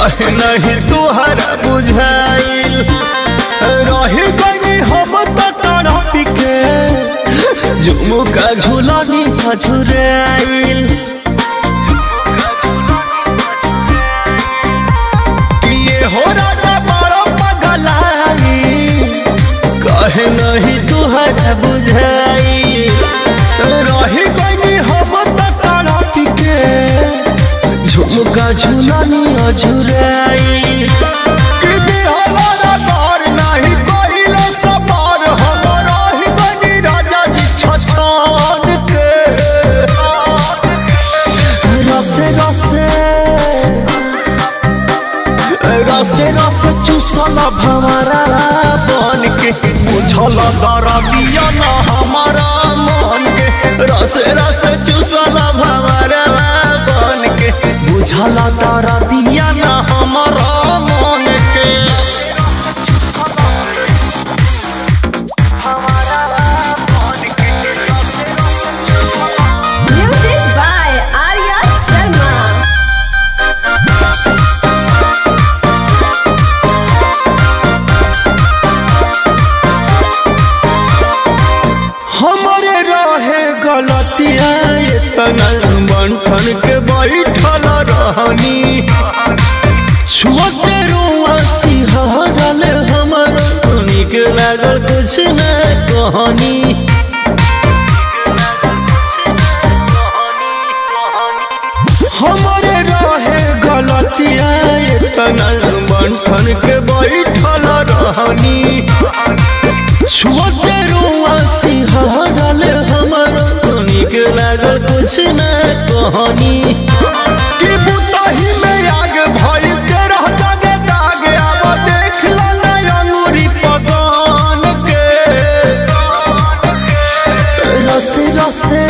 कहे नहीं तुहरा बुझाइल रही गई हम तो तड़प के झुमुका झुलनी झुराइल ये हो राजा बड़ा पगलाई कहे नहीं तुहरा बुझाई रही गई हम तो तड़प के झुमका झुलनी झुराई कि दिहला घर नहीं कइले सफर हम रही गई राजा जी छछान के रसे रसे रसे रसे चूसल भमरा बन के बुझल दरदिया न हमारा मन के रसे रसे चूसल भमरा बन के बुझल दरदिया न हमारा मन के Music by Arya Sharma. हमारे रहे गलतिया इतना बंठन के बैठल रहनी छुअते रुआ सिहरल हमर नीक लागल कुछ न कहनी हमारे रहे गलतिया इतना बंठन के बैठल रहनी छुअते रुआ सिहरल हमर नीक लागल कुछ न कहनी कि बुतही में आग भइल तेरह जगे दाग आब देख ला ना अंगूरी पगान के रसे रसे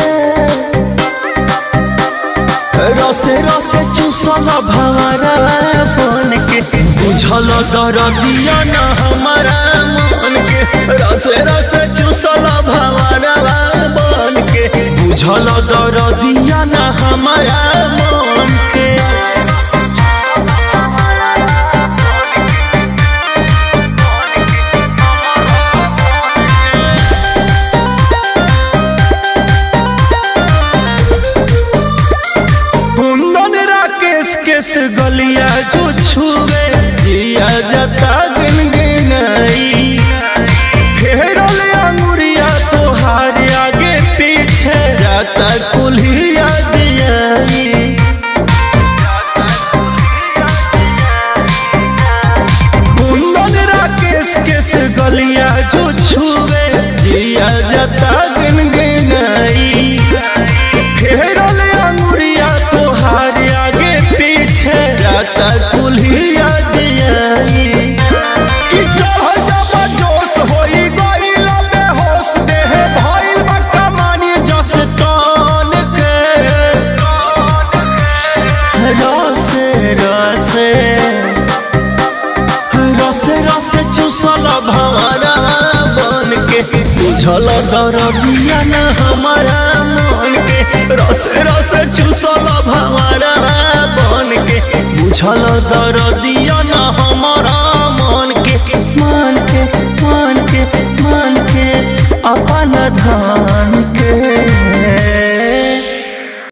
रसे रसे चूसल भवरा बन के बुझल दरदिया न हमारा मन के रसे रसे चूसल भवरा बन के बुझल दरदिया न हमारा मन के कुंदन राकेश केस गलिया जो छुए जिया जता गिन गिनाई फेरल अंगुरिया तोहार आगे पीछे जाता कुल्हिया दियाई कुंदन राकेश केस गलिया जो छुए जिया जता गिन गिनाई फेरल अंगुरिया तोहार आगे पीछे जाता कुल्हिया दियाई कि चढ़ जब जोश होई गइल बेहोश देह भइल बा कमानी जस तान के रसे रसे रसे रसे चूसल भवरा बन के बुझल दरदिया न हमारा मन के रसे रसे चूसल भवरा बन के बुझल दरदिया न हमारा मन के मन के मन के मन के अपन धान